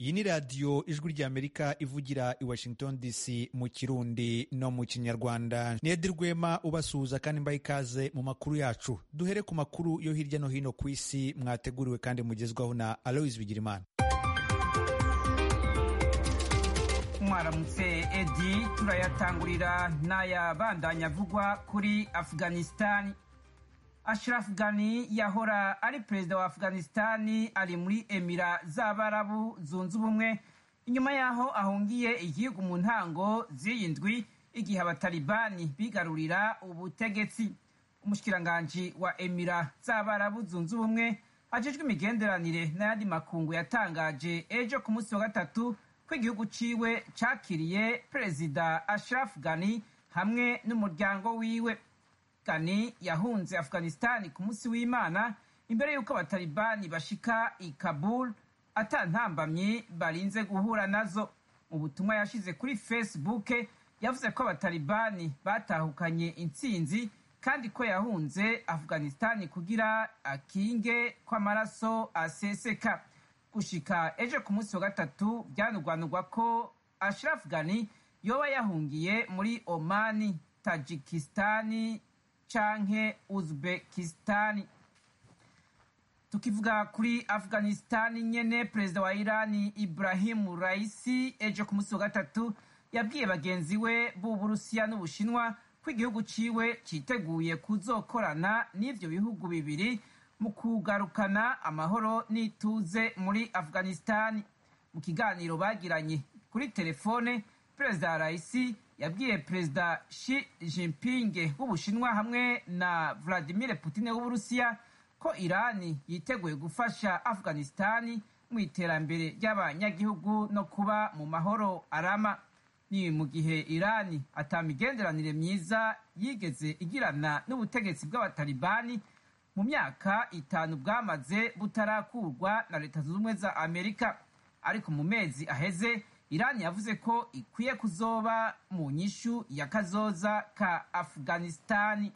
iyi ni radiyo ijwi ry'amerika ivugira i washington dc mu kirundi no mu kinyarwanda ni edi rwema ubasuhuza kandi mbaha ikaze mu makuru yacu duhere ku makuru yo hirya no hino ku isi mwateguriwe kandi mugezwaho na aloise bigirimana mwaramutse edi turayatangurira n'ayabandanya avugwa kuri afghanistan ashraf ghani yahora ari perezida wa afghanistan ari muri emira z'abarabu zunze ubumwe inyuma y'aho ahungiye igihugu mu ntango z'iyi ndwi igihe abatalibani bigarurira ubutegetsi umushikiranganji wa emira z'abarabu zunze ubumwe ajejwe imigenderanire n'ayandi makungu yatangaje ejo ku munsi wa gatatu ko igihugu ciwe cakiriye perezida ashraf ghani hamwe n'umuryango wiwe ghani yahunze afghanistan ku munsi w'imana imbere y'uko abatalibani bashika i kabul atantambamyi barinze guhura nazo mu butumwa yashize kuri facebook yavuze ko abatalibani batahukanye intsinzi kandi ko yahunze afghanistan kugira akinge ko amaraso aseseka gushika ejo ku munsi wa gatatu byanugwanugwa ko ashraf ghani yoba yahungiye muri omani tajikistani canke uzbekistani tukivuga kuri afghanistan nyene perezida wa irani ibrahimu raisi ejo ku munsi wa gatatu yabwiye bagenzi we b'uburusiya n'ubushinwa ko igihugu ciwe citeguye kuzokorana n'ivyo bihugu bibiri mu kugarukana amahoro n'ituze muri afghanistan mu kiganiro bagiranye kuri telefone perezida raisi yabwiye perezida Xi Jinping w'ubushinwa hamwe na Vladimir Putin w'uburusiya ko irani yiteguye gufasha afghanistan mu iterambere ry'abanyagihugu no kuba mu mahoro arama ni mu gihe irani atamigenderanire myiza yigeze igirana n'ubutegetsi bw'abatalibani mu myaka itanu bwamaze butarakurwa na leta zunze ubumwe za amerika ariko mu mezi aheze irani yavuze ko ikwiye kuzoba mu nyishu ya kazoza ka afghanistani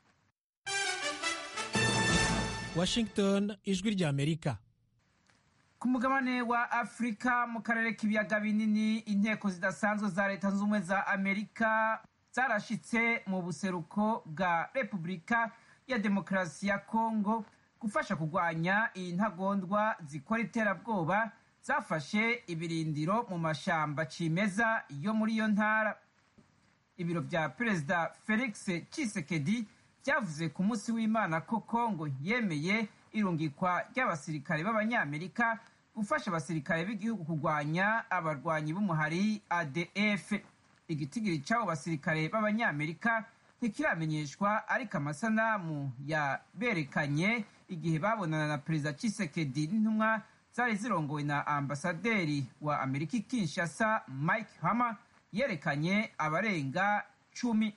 washington ijwi rya amerika ku mugabane wa afurika mu karere k'ibiyaga binini inteko zidasanzwe za leta zunze ubumwe za amerika zarashitse mu buseruko bwa repubulika ya demokarasi ya kongo gufasha kurwanya iyi ntagondwa zikora iterabwoba zafashe ibirindiro mu mashamba cimeza yo muri iyo ntara ibiro vya perezida felix cisekedi vyavuze ku munsi w'imana ko kongo yemeye irungikwa ry'abasirikare b'abanyamerika gufasha abasirikare b'igihugu kurwanya abarwanyi b'umuhari adf igitigiri c'abo basirikare b'abanyamerika ntikiramenyeshwa ariko amasanamu yaberekanye igihe babonana na perezida cisekedi n'intumwa zari zirongowe na ambasaderi wa amerika i kinshasa mike hammer yerekanye abarenga cumi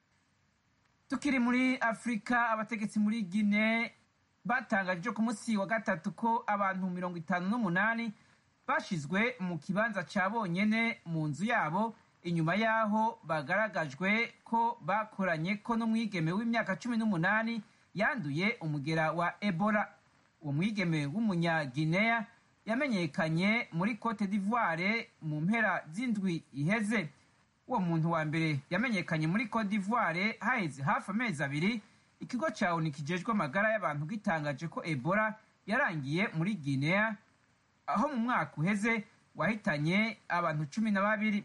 tukiri muri afurika abategetsi muri gine batangaje ku munsi wa gatatu ko abantu mirongo itanu n'umunani bashizwe mu kibanza ca bonyene mu nzu yabo inyuma y'aho bagaragajwe ko bakoranye ko n'umwigeme w'imyaka cumi n'umunani yanduye umugera wa ebola uwo mwigeme w'umunyagineya yamenyekanye muri cote d'ivoire mu mpera z'indwi iheze uwo muntu wa mbere yamenyekanye muri cote d'ivoire haheze hafi amezi abiri ikigo ca oni kijejwe amagara y'abantu gitangaje ko ebola yarangiye muri guinea aho mu mwaka uheze wahitanye abantu cumi na babiri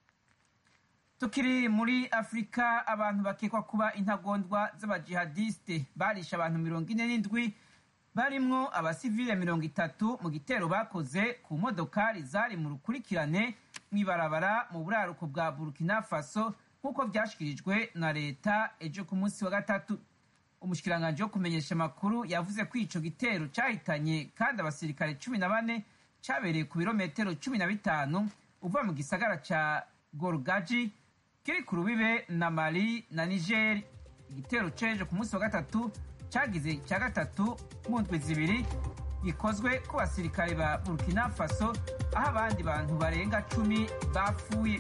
tukiri muri afurika abantu bakekwa kuba intagondwa z'abajihadiste barisha abantu mirongo ine n'indwi barimwo abasivile mirongo itatu mu gitero bakoze ku modokari zari mu rukurikirane mw'ibarabara mu buraruko bwa burkina faso nk'uko vyashikirijwe na leta ejo ku munsi wa gatatu umushikiranganji wo kumenyesha amakuru yavuze ko ico gitero cahitanye kandi abasirikare cumi na bane cabereye ku birometero cumi na bitanu uva mu gisagara ca gorgaji kiri ku rubibe na mali na nigeri igitero c'ejo ku munsi wa gatatu cagize cya gatatu mu ndwi zibiri gikozwe ku basirikare ba burkina faso aho abandi bantu barenga cumi bapfuye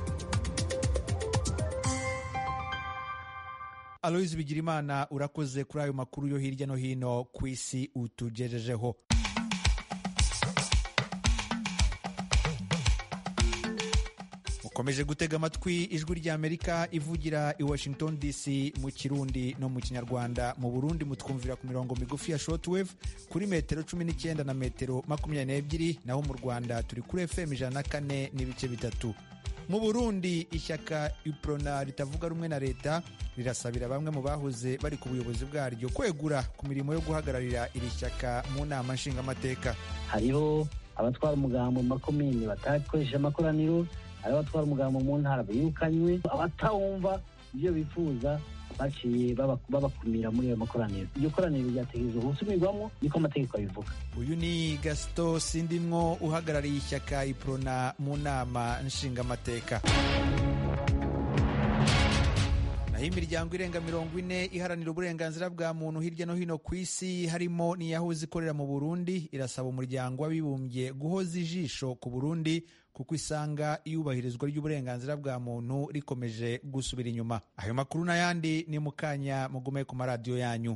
aloyizi bigirimana urakoze kuri ayo makuru yo hirya no hino ku isi utugejejeho mukomeje gutega amatwi ijwi ry'amerika ivugira i washington dc mu kirundi no mu kinyarwanda mu burundi mutwumvira ku mirongo migufi ya shortwave kuri metero cumi n'icyenda na metero makumyabiri n'ebyiri naho mu rwanda turi kuri fm ijana na kane n'ibice bitatu mu burundi ishyaka iprona ritavuga rumwe na leta rirasabira bamwe mu bahoze bari ku buyobozi bwaryo kwegura ku mirimo yo guhagararira iri shyaka mu nama nshingamateka hariho abatwara umugambo mu makomini batakoresheje amakoraniro hariho abatwara umugambo mu ntara birukanywe abatawumva ibyo bifuza baciye babakumira muri ayo makoraniro iryo koraniro ryategerezwa gusumirwamo niko amategeko abivuga uyu ni gasito sindimwo uhagarariye ishyaka iprona mu nama nshingamateka naho imiryango irenga mirongo ine iharanira uburenganzira bwa muntu hirya no hino ku isi harimo n'iyahoze ikorera mu burundi irasaba umuryango w'abibumbye guhoza ijisho ku burundi kuko isanga iyubahirizwa ry'uburenganzira bwa muntu rikomeje gusubira inyuma ayo makuru n'ayandi ni mu kanya mugume ku maradiyo yanyu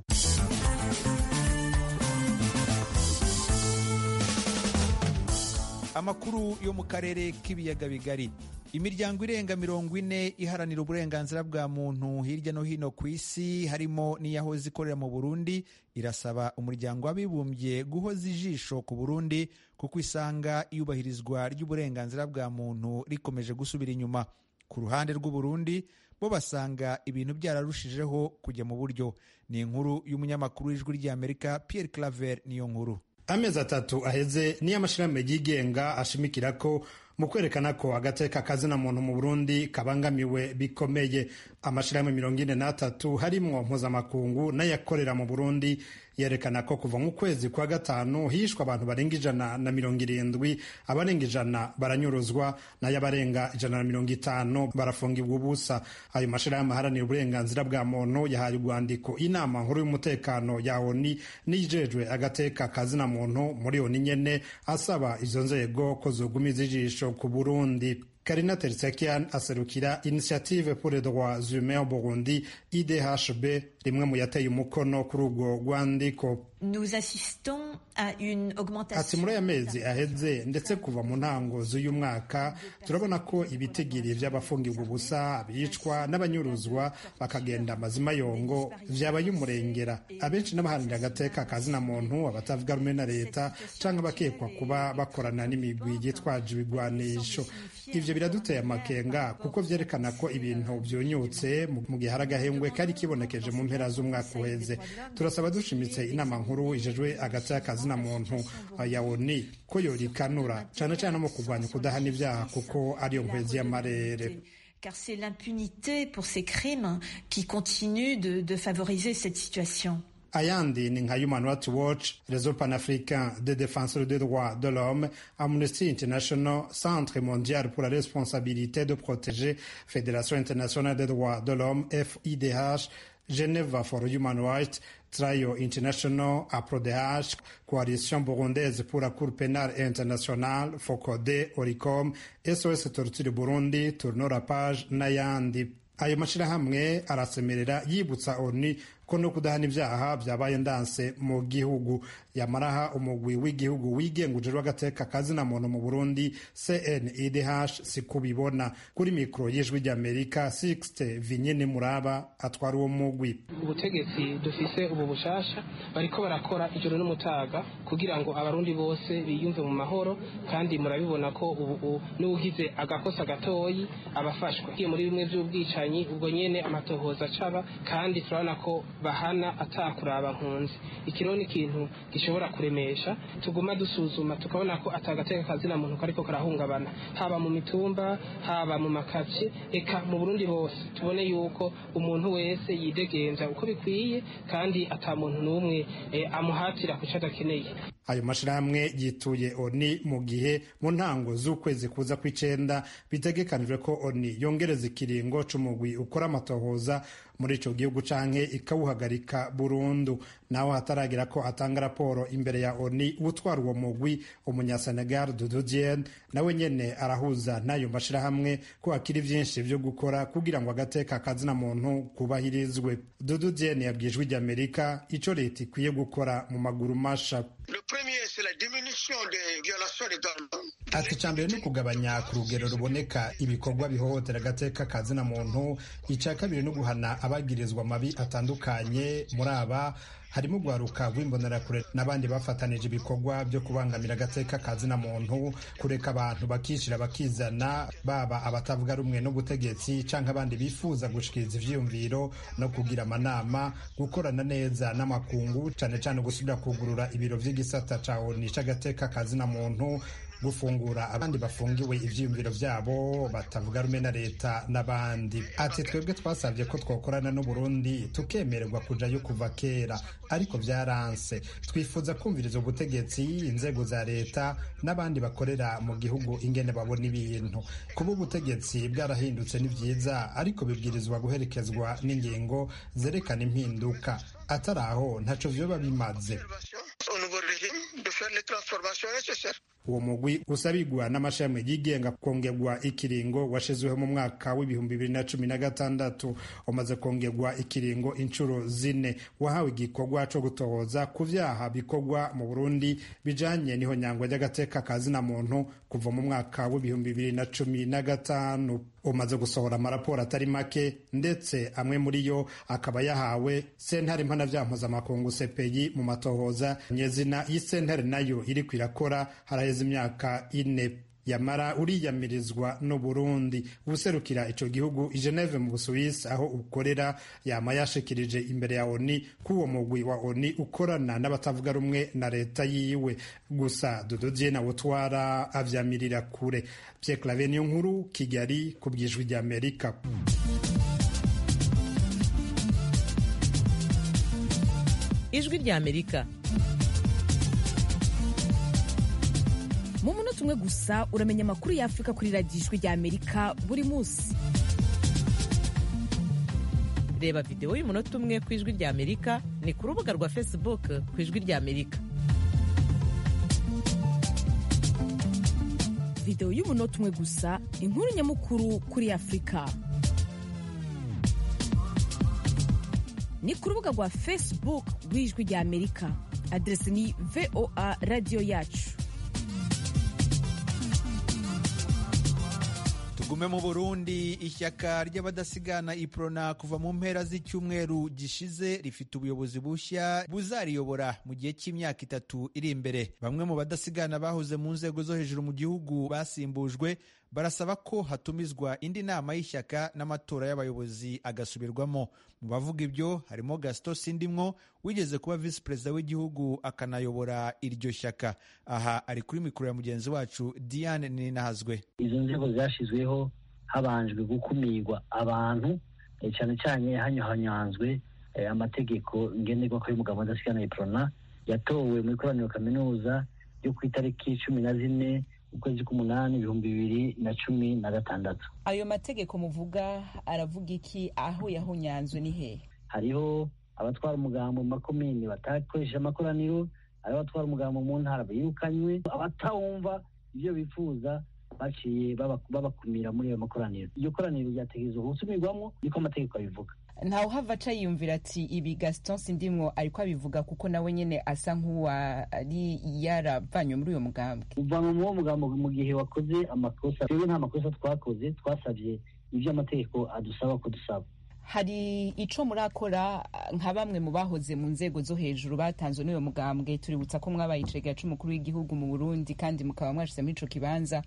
amakuru yo mu karere k'ibiyaga bigari imiryango irenga mirongo ine iharanira uburenganzira bwa muntu hirya no hino ku isi harimo n'iyahoze ikorera mu burundi irasaba umuryango w'abibumbye guhoza ijisho ku burundi kuko isanga iyubahirizwa ry'uburenganzira bwa muntu rikomeje gusubira inyuma ku ruhande rw'uburundi bo basanga ibintu byararushijeho kujya mu buryo ni inkuru y'umunyamakuru w'ijwi ry'amerika pierre claver niyo nkuru amezi atatu aheze niyo amashyirahamwe yigenga ashimikira ko mu kwerekana ko agateka kazina muntu mu burundi kabangamiwe bikomeye amashyirahamwe mirongo ine n'atatu harimwo mpuzamakungu n'ayakorera mu burundi yerekana ko kuva mu kwezi kwa gatanu hishwe abantu barenga ijana na mirongo irindwi abarenga ijana baranyuruzwa nayo abarenga ijana na mirongo itanu barafungirwa ubusa ayo mashyirahamwe aharanira uburenganzira bwa muntu yahaye urwandiko inama nkuru y'umutekano ya oni n'ijejwe agateka kazina muntu muri oni nyene asaba izo nzego ko zogumiza ijisho ku burundi karina tertsakian aserukira initiative pour les droits humains au burundi idhb rimwe mu yateye umukono kuri urwo rwandiko ati muri aya mezi aheze ndetse kuva mu ntango z'uyu mwaka turabona ko ibitigiri by'abafungirwa ubusa abicwa n'abanyuruzwa bakagenda amazima yongo vyabaye umurengera abenshi n'abaharanira agateka kazina muntu abatavuga rumwe na leta canke abakekwa kuba bakorana n'imigwi yitwaje ibigwanisho ivyo biraduteye amakenga kuko vyerekana ko ibintu vyonyutse mu gihe hari agahengwe kari kibonekeje mu mpera z'umwaka uheze turasaba dushimitse inama nkuru ijejwe hagati y'akazina muntu ya oni ko yorikanura cane cane no mu kurwanya kudahana ivyaha kuko ariyo nkwezi y'amarere car c'est l'impunité pour ces crimes qui continue de, de favoriser cette situation. ayandi ni nka human rights watch réseau panafricain des défenseurs des droits de l'homme amnesty international centre mondial pour la responsabilité de protéger fédération internationale des droits de l'homme fidh geneva for human rights Trayo International, APRODH, Coalition Burundaise pour la Cour pénale internationale, FOCODE, ORICOM, SOS Torture Burundi, Tourno la page n'ayandi. Ayo mashirahamwe arasemerera yibutsa ONU ko no kudahana ibyaha byabaye ndanse mu gihugu yamaraha umugwi w'igihugu wigenga ujejwe agateka kazina muntu mu Burundi CNIDH sikubibona kuri mikro y'ijwi ry'Amerika Sixte Vinyene Muraba atwara uwo mugwi ubutegetsi dufise ubu bushasha bariko barakora ijoro n'umutaga kugira ngo abarundi bose biyumve mu mahoro kandi murabibona ko ubu n'ugize agakosa gatoyi abafashwa muri bimwe by'ubwicanyi ubwo nyene amatohoza acaba kandi turabona ko bahana atakuraba nkunzi ikiro ni ikintu gishobora kuremesha tuguma dusuzuma tukabona ko atagateka kazina muntu kariko karahungabana haba mu mitumba haba mu makaci eka mu Burundi bose tubone yuko umuntu wese yidegenza uko bikwiye kandi ata muntu n'umwe eh, amuhatira kuco adakeneye ayo mashirahamwe yituye oni mu gihe mu ntango z'ukwezi kuza kw'icenda bitegekanijwe ko oni yongereza ikiringo c'umugwi ukora amatohoza muri ico gihugu canke ikawuhagarika burundu naho hataragira ko atanga raporo imbere ya oni utwara uwo mugwi umunyasenegal dudu dien nawe nyene arahuza n'ayo mashirahamwe ko hakiri vyinshi vyo gukora kugira ngo agateka kazina muntu kubahirizwe dudu dien yabwijwe ry'amerika ico leta ikwiye gukora mu maguru masha Le ati icya mbere ni ukugabanya ku rugero ruboneka ibikorwa bihohotera agateka ka zina muntu icya kabiri ni uguhana abagirizwa amabi atandukanye muri aba harimo guharuka rw'imbonerakure n'abandi bafatanije ibikorwa byo kubangamira agateka ka zina muntu kureka abantu bakishyira bakizana baba abatavuga rumwe n'ubutegetsi cyangwa abandi bifuza gushikiriza ivyiyumviro no kugira amanama gukorana neza n'amakungu cyane cyane gusubira kugurura ibiro vy'igisata ca oni c'agateka ka zina muntu gufungura abandi bafungiwe ivyiyumviro vyabo batavuga rumwe na leta n'abandi ati twebwe twasabye ko twokorana n'uburundi tukemererwa kujayo kuva kera ariko vyaranse twifuza kumviriza ubutegetsi inzego za leta n'abandi bakorera mu gihugu ingene babona ibintu kuba ubutegetsi bwarahindutse ni vyiza ariko bibwirizwa guherekezwa n'ingingo zerekana impinduka atari aho ntaco vyoba bimaze uwo mugwi usabigwa n'amashami yigenga kongerwa ikiringo washizweho mu mwaka w'ibihumbi bibiri na cumi na gatandatu umaze kongerwa ikiringo inshuro zine wahawe igikorwa co gutohoza ku vyaha bikorwa mu burundi bijanye n'ihonyangwa ry'agateka ka zina muntu kuva mu mwaka w'ibihumbi bibiri na cumi na gatanu umaze gusohora amaraporo atari make ndetse amwe muri yo akaba yahawe sentare mpanavyaha mpuzamakungu sepeyi mu matohoza nyezina y'isentare nayo iriko irakora haraheze imyaka ine yamara uriyamirizwa n'uburundi ubuserukira ico gihugu i geneve mu busuwisi aho ukorera yama yashikirije imbere ya oni ko uwo mugwi wa oni ukorana n'abatavuga rumwe na leta yiwe gusa dododie na butwara avyamirira kure pierre clave niyo nkuru kigali ku bwijwi rya amerika ijwi rya amerika mu munota umwe gusa uramenya amakuru y'afurika kuri radiyo ijwi rya amerika buri munsi reba videwo y'umunota umwe ku ijwi rya amerika ni ku rubuga rwa facebook ku ijwi rya amerika videwo y'umunota umwe gusa inkuru nyamukuru kuri afurika ni ku rubuga rwa facebook rw'ijwi rya amerika aderesi ni voa radiyo yacu tugume mu burundi ishyaka ry'abadasigana iprona kuva mu mpera z'icyumweru gishize rifite ubuyobozi bushya buzariyobora mu gihe cy'imyaka itatu iri imbere bamwe mu badasigana bahoze mu nzego zo hejuru mu gihugu basimbujwe barasaba ko hatumizwa indi nama y'ishyaka n'amatora y'abayobozi agasubirwamo mu bavuga ibyo harimo gasito sindimwo wigeze kuba visi perezida w'igihugu akanayobora iryo shyaka aha ari kuri mikoro ya mugenzi wacu diane ninahazwe izo nzego zashyizweho habanjwe gukumirwa abantu cyane cyane hanyuhanyanzwe amategeko ngenderwako y'umugabo adasigana iprona yatowe mu ikoraniro kaminuza ryo ku itariki cumi na zine ukwezi k'umunani ibihumbi bibiri na cumi na gatandatu ayo mategeko muvuga aravuga iki aho yahunyanzwe ni hehe hariho abatwara umugambo mu makomini batakoresheje amakoraniro hariho abatwara umugambo mu ntara birukanywe abatawumva ibyo bifuza baciye babakumira muri ayo makoraniro iryo koraniro ryategerezwa gusumirwamo niko amategeko abivuga ntawe uhava aca yiyumvira ati ibi gaston sindimwo ariko abivuga kuko nawe nyine asa nk'uwari yaravanywe muri uyo mugambwe uvanwa muri uwo mugambo mu gihe wakoze amakosa rero nta makosa twakoze twasabye ibyo amategeko adusaba ko dusaba hari ico murakora nka bamwe mu bahoze mu nzego zo hejuru batanzwe n'uyo mugambwe tuributsa ko mwabaye icegera c'umukuru w'igihugu mu burundi kandi mukaba mwashize muri ico kibanza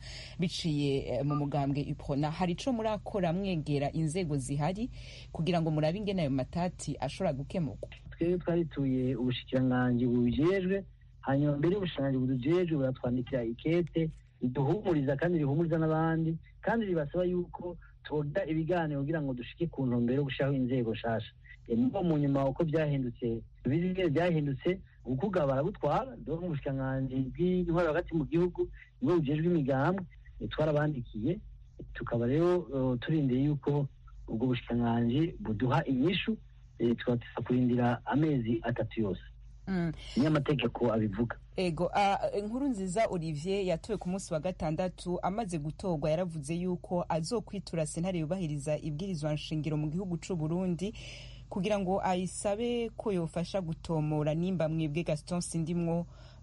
biciye mu mugambwe iprona hari ico murakora mwegera inzego zihari kugira ngo murabe ingene ayo matati ashobora gukemurwa twebwe twarituye ubushikiranganji bubijejwe hanyuma mbere y'ubushikiranganji budujejwe buratwandikira ikete riduhumuriza kandi rihumuriza n'abandi kandi ribasaba yuko tugira ibiganiro kugira ngo dushike ku ntumbero yo gushyiraho inzego nshasha nibo mu nyuma uko byahindutse bimwe byahindutse ukuga baragutwara dore mu bushikiranganji bw'intwaro hagati mu gihugu nibwo bujejwe imigambwe twarabandikiye tukaba rero turindiriye yuko ubwo bushikiranganji buduha inyishu tugateza kurindira amezi atatu yose niyo amategeko abivuga ego inkuru nziza olivier yatowe ku munsi wa gatandatu amaze gutorwa yaravuze yuko azokwitura sentare yubahiriza ibwirizwa nshingiro mu gihugu c'u burundi kugira ngo ayisabe ko yofasha gutomora nimba mwebwe gaston sindimwo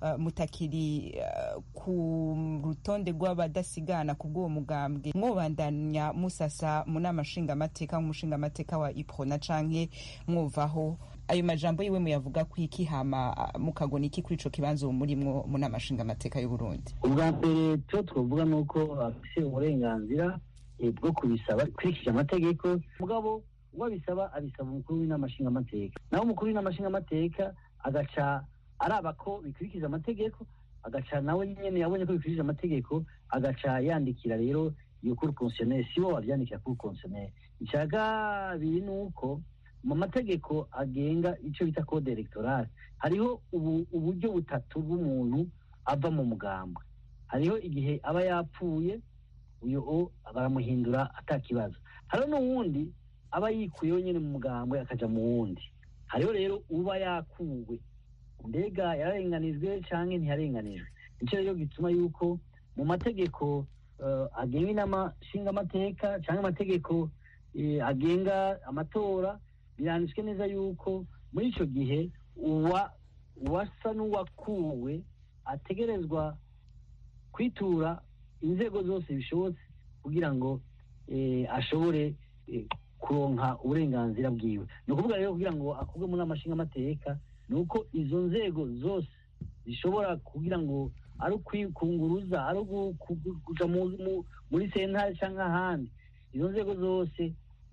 uh, mutakiri uh, ku rutonde rw'abadasigana ku bw'uwo mugambwe mwobandanya musasa mu nama nshingamateka nk'umushingamateka wa iprona canke mwuvaho ayo majambo yiwe muyavuga ku iki hama mukagona iki kuri ico kibanza ubu murimwo mu nama nshingamateka y'uburundi ubwa mbere cyo twavuga ni uko afise uburenganzira bwo kubisaba kurikije amategeko mugabo uwo abisaba abisaba umukuru w'inama nshingamateka naho umukuru w'inama nshingamateka agaca araba ko bikurikije amategeko agaca nawe nyene yabonye ko bikurikije amategeko agaca yandikira rero iyo kuri konsiyoneri si bo bavyandikira kuri konsiyoneri icya kabiri ni uko mu mategeko agenga icyo bita code electorale hariho uburyo butatu bw'umuntu ava mu mugambwe hariho igihe aba yapfuye uyu baramuhindura atakibazo hariho n'uwundi aba yikuyeho nyine mu mugambwe akaja mu wundi hariho rero uba yakuwe mbega yararenganijwe cyangwa ntiyarenganijwe nicyo rero gituma yuko mu mategeko agenga inama nshingamateka cyangwa amategeko agenga amatora biranditswe neza yuko muri icyo gihe uwasa n'uwakuwe ategerezwa kwitura inzego zose bishobotse kugira ngo ashobore kuronka uburenganzira bwiwe ni ukuvuga rero kugira ngo akurwe muri amashingamateka ni uko izo nzego zose zishobora kugira ngo ari ukwikunguruza ari kuja muri sentare cyangwa ahandi izo nzego zose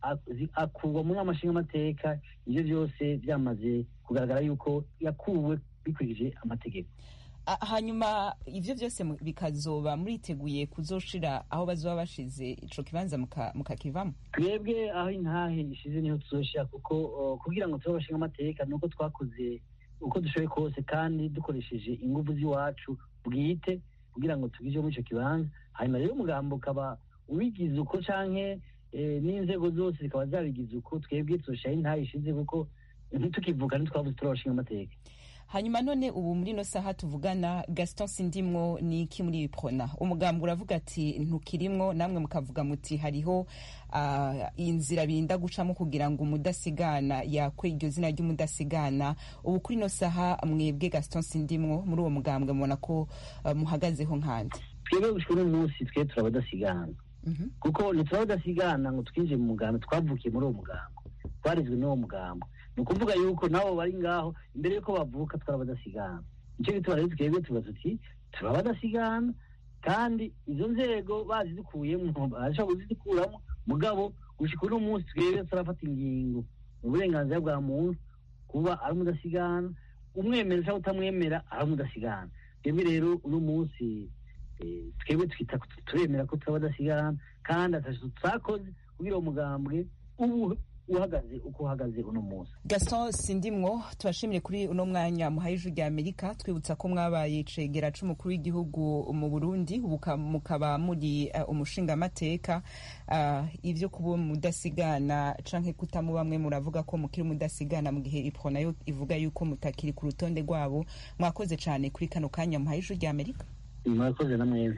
akurwa muri amashingamateka ibyo byose byamaze kugaragara yuko yakuwe bikurikije amategeko hanyuma ivyo byose bikazoba muriteguye kuzoshira aho bazoba bashize ico kibanza mukakivamo twebwe aho intahe ishize niho tuzoshira kuko kugira ngo tube abashinga amateka nuko twakoze uko dushoboye kose kandi dukoresheje ingufu z'iwacu bwite kugira ngo tugije muri ico kibanza hanyuma rero umugambo ukaba ubigize uko canke n'inzego zose zikaba zabigize uko twebwe tuzoshiraho intahe ishize kuko ntitukivuka ntitwavuze turi abashinga amateka hanyuma none ubu muri ino saha tuvugana gaston sindimwo ni iki muri iprona umugambwe uravuga ati ntukirimwo namwe mukavuga muti hariho uh, inzira birinda gucamo kugira ngo umudasigana yakwe iryo zina ry'umudasigana ubu kuri ino saha mwebwe gaston sindimwo muri uwo mugambwe mubona ko uh, muhagazeho nkandi twebwe gushika uno munsi twe turabadasigana kuko ntiturabadasigana ngo twinjiye mu mugambo twavukiye muri uwo mugambo twarizwe n'uwo mugambo ni ukuvuga yuko nabo bari ngaho imbere y'uko bavuka turabadasigana nicyo gituma rero twebwe tubaza tuti turabadasigana kandi izo nzego bazidukuyemo barashobora kuzidukuramo mugabo gushika uno munsi twebwe turafata ingingo mu burenganzira bwa muntu kuba ari umudasigana umwemera cyangwa utamwemera ari umudasigana twebwe rero uno munsi twebwe twita turemera ko turabadasigana kandi atatu twakoze kugira uwo mugambwe ubu uhagaze uko uhagaze uno munsi gaston sindimwo tubashimire kuri uno mwanya muhaye ijwi rya amerika twibutsa ko mwabaye cegera c'umukuru w'igihugu mu burundi ubu mukaba muri uh, umushingamateka uh, ivyo kuba mudasigana canke kutamu bamwe muravuga ko mukiri mudasigana mu gihe ipro nayo ivuga yuko mutakiri ku rutonde rwabo mwakoze cane kuri kano kanya muhaye ijwi rya amerika mwakoze na mwebwe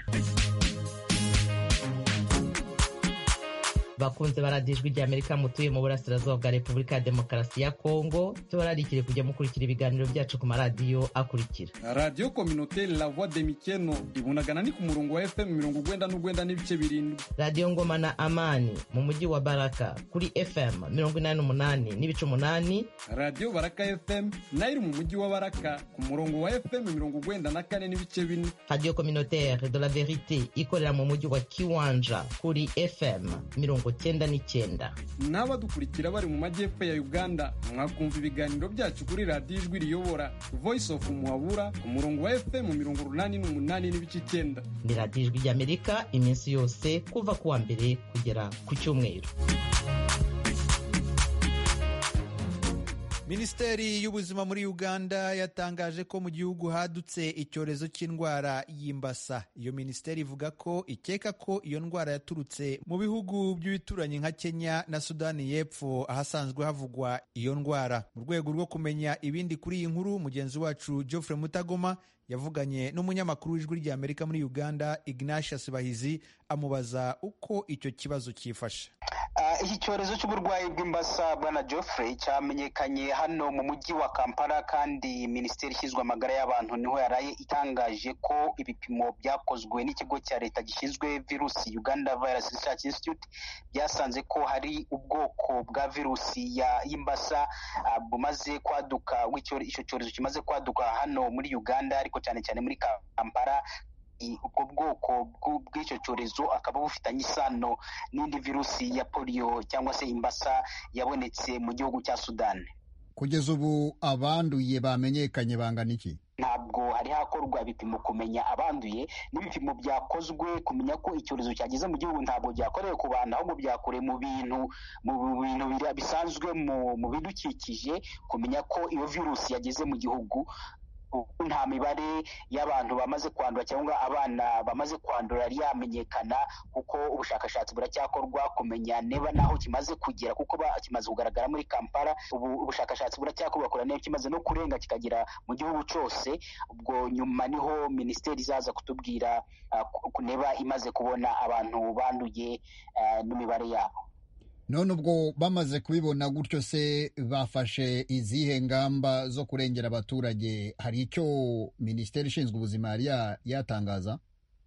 bakunze baradiye ijwi rya amerika mutuye mu burasirazuba bwa repubulika ya demokarasi ya kongo tubararikire kujya mukurikira ibiganiro byacu ku maradiyo akurikira radiyo kominoteri la voix de mikeno ibunagana ni ku murongo wa fm mirongo ugwenda n'ugwenda n'ibice birindwi radiyo ngoma na amani mu mujyi wa baraka kuri fm mirongo inani n'umunani n'ibice umunani radiyo baraka fm nayo iri mu mujyi wa baraka ku murongo wa fm mirongo ugwenda na kane n'ibice bine radiyo kominoteri de la verite ikorera mu mujyi wa kiwanja kuri fm mirongo cyenda n'icyenda n'abadukurikira bari mu majyepfo ya uganda mwakumva ibiganiro byacu kuri radiyo ijwi riyobora voice of muhabura ku murongo wa fm mirongo urunani n'umunani n'ibice icyenda ni radiyo ijwi ry'amerika iminsi yose kuva ku wa mbere kugera ku cyumweru minisiteri y'ubuzima muri uganda yatangaje ko mu gihugu hadutse icyorezo cy'indwara y'imbasa iyo minisiteri ivuga ko ikeka ko iyo ndwara yaturutse mu bihugu by'ibituranyi nka kenya na sudani y'epfo ahasanzwe havugwa iyo ndwara mu rwego rwo kumenya ibindi kuri iyi nkuru mugenzi wacu geoffrey mutagoma yavuganye n'umunyamakuru w'ijwi ry'amerika muri uganda ignatius bahizi amubaza uko icyo kibazo cyifashe iki cyorezo cy'uburwayi bw'imbasa bwana geoffrey cyamenyekanye hano mu mujyi wa kampala kandi minisiteri ishinzwe amagara y'abantu niho yaraye itangaje ko ibipimo byakozwe n'ikigo cya leta gishinzwe virusi uganda virus research institute byasanze ko hari ubwoko bwa virusi y'imbasa bumaze kwaduka icyo cyorezo kimaze kwaduka hano muri uganda ariko cyane cyane muri kampala ubwo bwoko bw'icyo cyorezo akaba bufitanye isano n'indi virusi ya poliyo cyangwa se imbasa yabonetse mu gihugu cya sudani kugeza ubu abanduye bamenyekanye bangana iki ntabwo hari hakorwa ibipimo kumenya abanduye n'ibipimo byakozwe kumenya ko icyorezo cyageze mu gihugu ntabwo byakorewe ku bantu ahubwo byakorewe mu bintu mu bintu bisanzwe mu bidukikije kumenya ko iyo virusi yageze mu gihugu nta mibare y'abantu bamaze kwandura cyangwa abana bamaze kwandura yari yamenyekana kuko ubushakashatsi buracyakorwa kumenya niba naho kimaze kugera kuko kimaze kugaragara muri kampala ubu ubushakashatsi buracyakorwa kureba niba kimaze no kurenga kikagera mu gihugu cyose ubwo nyuma niho minisiteri izaza kutubwira niba imaze kubona abantu banduye n'imibare yabo none ubwo bamaze kubibona gutyo se bafashe izihe ngamba zo kurengera abaturage hari icyo minisiteri ishinzwe ubuzima yari yatangaza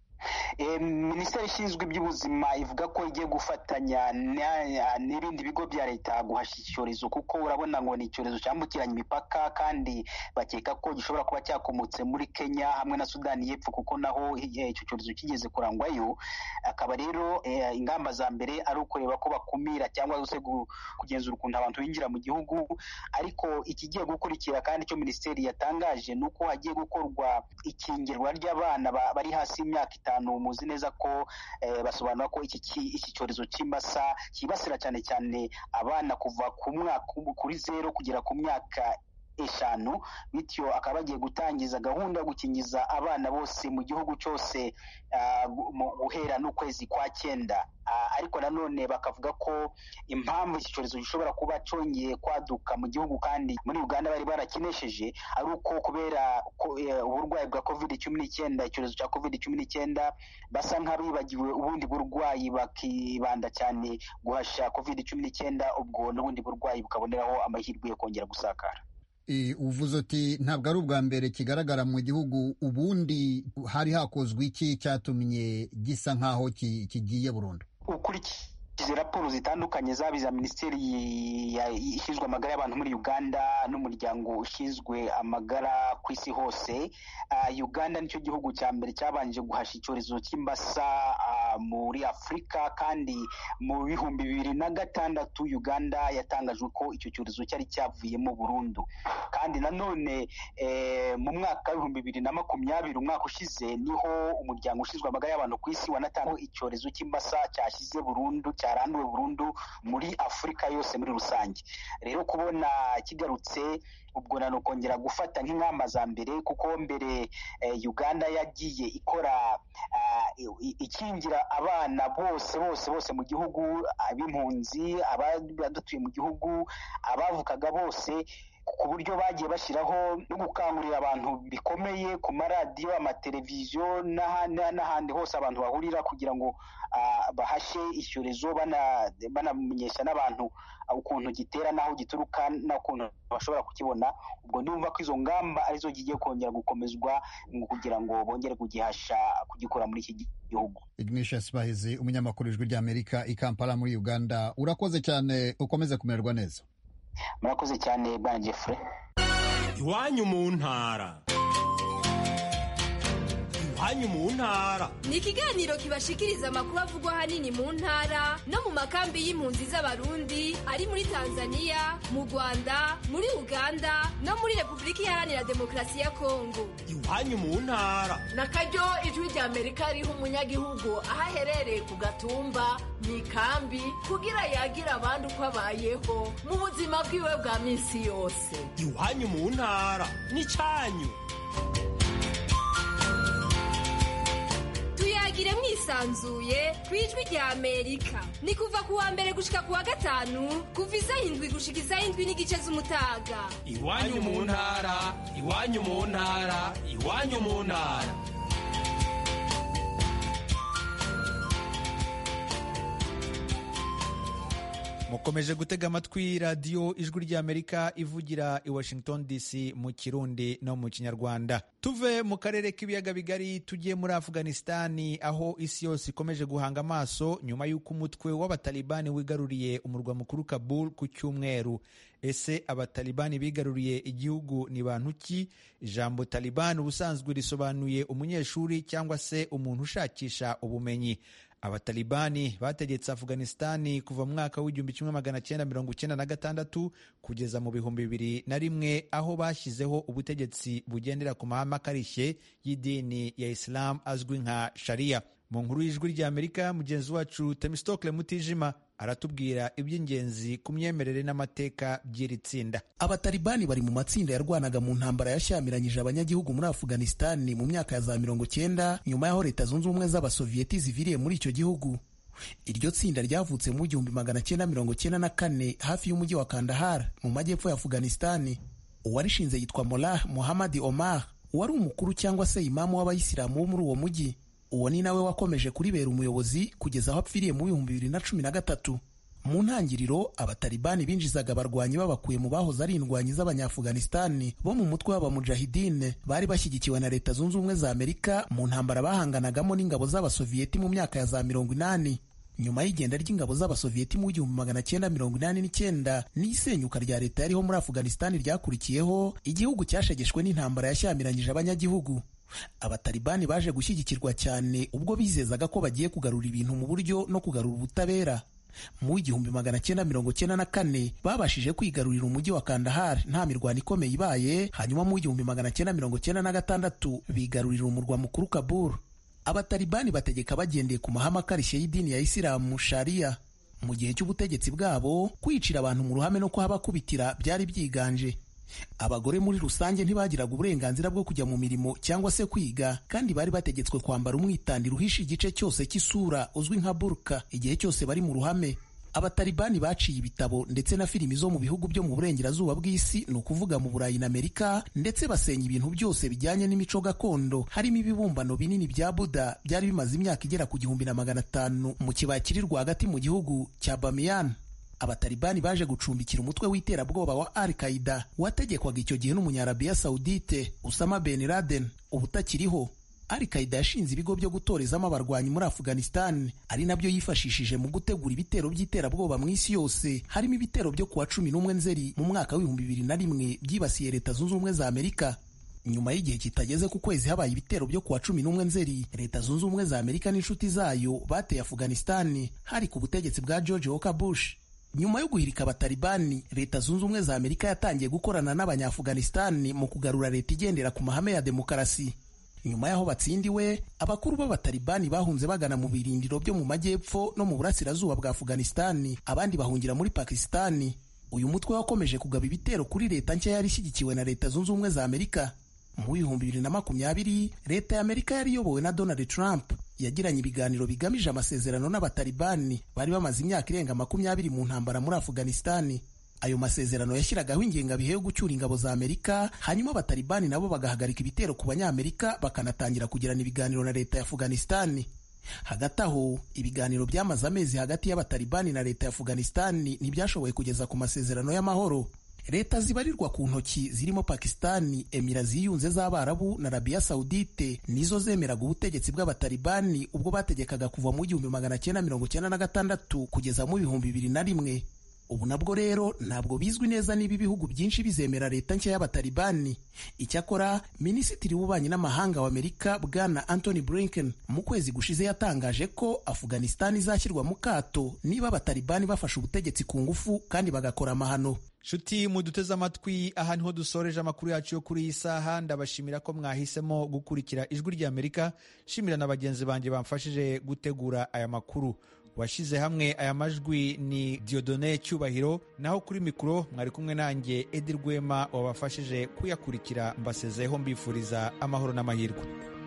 minisiteri ishinzwe iby'ubuzima ivuga ko igiye gufatanya n'ibindi bigo bya leta guhashya icyorezo kuko urabona ngo ni icyorezo cyambukiranya imipaka kandi bakeka ko gishobora kuba cyakomotse muri kenya hamwe na sudani y'epfo kuko naho icyo cyorezo kigeze kurangwayo akaba rero ingamba za mbere ari ukureba ko bakumira cyangwa se kugenzura ukuntu abantu binjira mu gihugu ariko ikigiye gukurikira kandi icyo minisiteri yatangaje ni uko hagiye gukorwa ikingirwa ry'abana bari hasi y'imyaka itanu muzi neza ko basobanura ko iki cyorezo cy'imbasa cyibasira cyane cyane abana kuva ku mwaka kuri zero kugera ku myaka eshanu bityo akaba bagiye gutangiza gahunda yo gukingiza abana bose mu gihugu cyose guhera n'ukwezi kwa cyenda ariko nanone bakavuga ko impamvu iki cyorezo gishobora kuba cyongeye kwaduka mu gihugu kandi muri uganda bari barakinesheje ari uko kubera uburwayi bwa covid cumi n'icyenda icyorezo cya covid cumi n'icyenda basa nk'abibagiwe ubundi burwayi bakibanda cyane guhasha covid cumi n'icyenda ubwo n'ubundi burwayi bukaboneraho amahirwe yo kongera gusakara uvuze uti ntabwo ari ubwa mbere kigaragara mu gihugu ubundi hari hakozwe iki cyatumye gisa nk'aho kigiye burundu ukurikije raporo zitandukanye zaba iza minisiteri ishinzwe amagara y'abantu muri uganda n'umuryango ushinzwe amagara ku isi hose uganda nicyo gihugu cya mbere cyabanje guhasha icyorezo cy'imbasa muri afurika kandi mu bihumbi bibiri na gatandatu uganda yatangajwe ko icyo cyorezo cyari cyavuyemo burundu kandi nanone mu mwaka w'ibihumbi bibiri na makumyabiri umwaka ushize niho umuryango ushinzwe amagara y'abantu ku isi wanatangaho icyorezo cy'imbasa cyashyize burundu cyaranduwe burundu muri afurika yose muri rusange rero kubona kigarutse ubwo nano kongera gufata nk'ingamba za mbere kuko mbere uganda yagiye ikora ikingira abana bose bose bose mu gihugu ab'impunzi abadatuye mu gihugu abavukaga bose ku buryo bagiye bashyiraho no gukangurira abantu bikomeye ku maradiyo amateleviziyo n'ahandi hose abantu bahurira kugira ngo bahashe icyorezo banamenyesha n'abantu ukuntu gitera n'aho gituruka n'ukuntu bashobora kukibona ubwo ndumva ko izo ngamba arizo zigiye kongera gukomezwa kugira ngo bongere kugihasha kugikora muri iki gihugu ignatius bahizi umunyamakuru ijwi ry'amerika i kampala muri uganda urakoze cyane ukomeze kumererwa neza murakoze cyane bwana jeffrey iwanyu mu ntara iwanyu mu ntara ni ikiganiro kibashikiriza amakuru avugwa ahanini mu ntara no mu makambi y'impunzi z'abarundi ari muri tanzania mu rwanda muri uganda no muri repubulika iharanira demokarasi ya kongo iwanyu mu ntara na karyo ijwi rya amerika riha umunyagihugu aho aherereye ku gatumba mu ikambi kugira yagire abandi uko abayeho mu buzima bwiwe bwa minsi yose iwanyu mu ntara ni cyanyu tuyagire mwisi yisanzuye ku ijwi rya amerika ni kuva ku wa mbere gushika ku wa gatanu kuva isaha indwi gushika isaha indwi n'igice z'umutaga iwanyu mu ntara iwanyu mu ntara iwanyu mu ntara mukomeje gutega amatwi radiyo ijwi ry'amerika ivugira i washington dc mu kirundi no mu kinyarwanda tuve mu karere k'ibiyaga bigari tujye muri afghanistani aho isi yose ikomeje guhanga amaso nyuma y'uko umutwe w'abatalibani wigaruriye umurwa mukuru kabul ku cyumweru ese abatalibani bigaruriye igihugu ni bantu ki ijambo talibani ubusanzwe risobanuye umunyeshuri cyangwa se umuntu ushakisha ubumenyi abatalibani bategetse afghanistani kuva mu mwaka w'igihumbi kimwe magana cyenda mirongo icyenda na gatandatu kugeza mu bihumbi bibiri na rimwe aho bashyizeho ubutegetsi bugendera ku mahame akarishye y'idini ya isilamu azwi nka sharia mu nkuru y'ijwi ry'amerika mugenzi wacu temistokle mutijima aratubwira iby'ingenzi ku myemerere n'amateka by'iri tsinda abatalibani bari mu matsinda yarwanaga mu ntambara yashyamiranyije abanyagihugu muri afghanistani mu myaka ya za mirongo cyenda nyuma y'aho leta zunze ubumwe z'abasoviyeti ziviriye muri icyo gihugu iryo tsinda ryavutse mu gihumbi magana cyenda mirongo cyenda na kane hafi y'umujyi wa kandahar mu majyepfo ya afghanistani uwarishinze yitwa molah muhammad omar wari umukuru cyangwa se imamu w'abayisilamu wo muri uwo mujyi uwo ni nawe wakomeje kuribera umuyobozi kugeza aho apfiriye mu bihumbi bibiri na cumi na gatatu mu ntangiriro abatalibani binjizaga abarwanyi babakuye mu bahoze ari indwanyi z'abanyafuganistani bo mu mutwe w'abamujahidine bari bashyigikiwe na leta zunze ubumwe za amerika mu ntambara bahanganagamo n'ingabo z'abasoviyeti mu myaka ya za mirongo inani nyuma y'igenda ry'ingabo z'abasoviyeti mu gihumbi magana cyenda mirongo inani n'icyenda n'isenyuka rya leta yariho muri afuganistani ryakurikiyeho igihugu cyashegeshwe n'intambara yashyamiranyije abanyagihugu abatalibani baje gushyigikirwa cyane ubwo bizezaga ko bagiye kugarura ibintu mu buryo no kugarura ubutabera mu igihumbi magana cyenda mirongo cyenda na kane babashije kwigarurira umujyi wa kandahar nta mirwano ikomeye ibaye hanyuma mu igihumbi magana cyenda mirongo cyenda na gatandatu bigarurira umurwa mukuru kabul abatalibani bategeka bagendeye ku mahame akarishye y'idini ya isilamu sharia mu gihe cy'ubutegetsi bwabo kwicira abantu mu ruhame no kuhabakubitira byari byiganje abagore muri rusange ntibagiraga uburenganzira bwo kujya mu mirimo cyangwa se kwiga kandi bari bategetswe kwambara umwitandiro uhisha igice cyose cy'isura uzwi nka burka igihe cyose bari mu ruhame abatalibani baciye ibitabo ndetse na filimi zo mu bihugu byo mu burengerazuba bw'isi ni ukuvuga mu burayi na amerika ndetse basenya ibintu byose bijyanye n'imico gakondo harimo ibibumbano binini bya buda byari bimaze imyaka igera ku gihumbi na magana atanu mu kibaya kiri rwagati mu gihugu cya bamiyan abatalibani baje gucumbikira umutwe w'iterabwoba wa al qaida wategekwaga icyo gihe n'umunyarabiya saudite usama ben laden ubu utakiriho al qaida yashinze ibigo byo gutorezamo abarwanyi muri afghanistan ari nabyo yifashishije mu gutegura ibitero by'iterabwoba mu isi yose harimo ibitero byo kuwa cumi n'umwe nzeri mu mwaka w'ibihumbi bibiri na rimwe byibasiye leta zunze ubumwe za amerika nyuma y'igihe kitageze ku kwezi habaye ibitero byo kuwa cumi n'umwe nzeri leta zunze ubumwe za amerika n'inshuti zayo bateye afghanistan hari ku butegetsi bwa george walker bush nyuma yo guhirika abatalibani leta zunze ubumwe za amerika yatangiye gukorana n'abanyafuganistani mu kugarura leta igendera ku mahame ya demokarasi nyuma y'aho batsindiwe abakuru b'abatalibani bahunze bagana mu birindiro byo mu majyepfo no mu burasirazuba bwa afuganistani abandi bahungira muri pakisitani uyu mutwe wakomeje kugaba ibitero kuri leta nshya yari ishyigikiwe na leta zunze ubumwe za amerika mu bihumbi bibiri na makumyabiri leta ya amerika yari iyobowe na donald trump yagiranye ibiganiro bigamije amasezerano n'abatalibani bari bamaze imyaka irenga makumyabiri mu ntambara muri afuganistani ayo masezerano yashyiragaho ingengabihe yo gucyura ingabo za amerika hanyuma abatalibani nabo bagahagarika ibitero ku banyamerika bakanatangira kugirana ibiganiro na leta ya afuganistani hagati aho ibiganiro byamaze amezi hagati y'abatalibani na leta ya afuganistani ntibyashoboye kugeza ku masezerano y'amahoro leta zibarirwa ku ntoki zirimo pakisitani emira ziyunze z'abarabu na arabiya sawudite nizo zemeraga ubutegetsi bw'abatalibani ubwo bategekaga kuva mu gihumbi magana cyenda mirongo cyenda na gatandatu kugeza mu bihumbi bibiri na rimwe ubu nabwo rero ntabwo bizwi neza niba ibihugu byinshi bizemera leta nshya y'abatalibani icyakora minisitiri w'ububanyi n'amahanga wa amerika bwana anthony blinken mu kwezi gushize yatangaje ko afuganistani izashyirwa mu kato niba abatalibani bafashe ubutegetsi ku ngufu kandi bagakora amahano nshuti muduteze amatwi aha niho dusoreje amakuru yacu yo kuri iyi saha ndabashimira ko mwahisemo gukurikira ijwi ry'amerika shimira na bagenzi banjye bamfashije gutegura aya makuru washyize hamwe aya majwi ni diodone cyubahiro naho kuri mikoro mwari kumwe nanjye edi rwema wabafashije kuyakurikira mbasezeho mbifuriza amahoro n'amahirwe